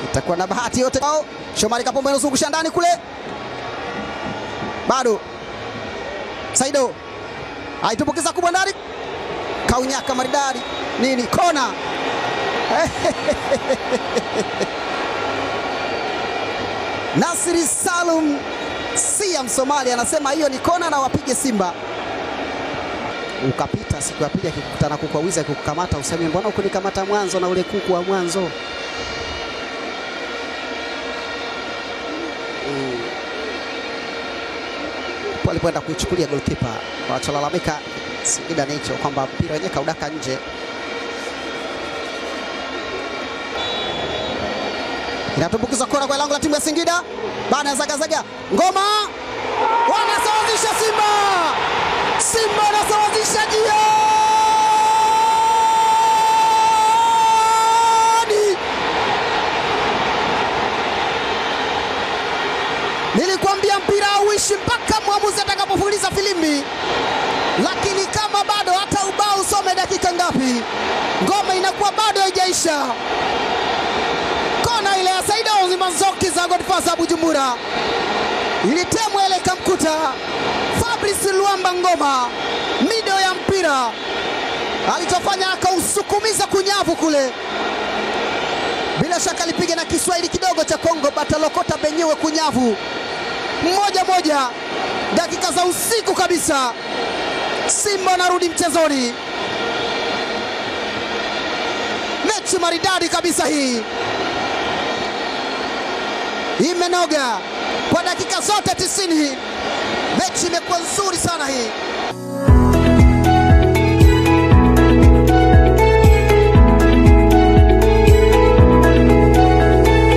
itakuwa na bahati yote. Oh, Shomari Kapombe anazungusha ndani kule, bado Saido aitumbukiza kubwa ndani, kaunyaka maridadi nini, kona Nasri Salum Sia Msomali anasema hiyo ni kona na wapige Simba. Ukapita siku ya pili akikukutana kukwawiza akikukamata, useme mbona ukunikamata mwanzo na ule kuku wa mwanzo mm. Walipoenda kuichukulia golkipa, wanacholalamika Singida ni hicho kwamba mpira wenyewe kaudaka nje. Inatumbukizwa kona kwa lango la timu ya Singida, bana zagazaga ngoma, wanasawazisha Simba. Simba wanasawazisha jioni. Nilikwambia mpira hauishi mpaka mwamuzi atakapopuliza filimbi, lakini kama bado hata ubao usome dakika ngapi, ngoma inakuwa bado haijaisha kona ile ya Saida Manzoki za Godfasa Bujumbura ilitemwa ile ikamkuta Fabrice Luamba Ngoma, mido ya mpira alichofanya akausukumiza kunyavu kule. Bila shaka alipiga na Kiswahili kidogo cha Kongo, batalokota benyewe kunyavu moja moja, dakika za usiku kabisa. Simba wanarudi mchezoni, mechi maridadi kabisa hii imenoga kwa dakika zote tisini. Mechi imekuwa nzuri sana hii.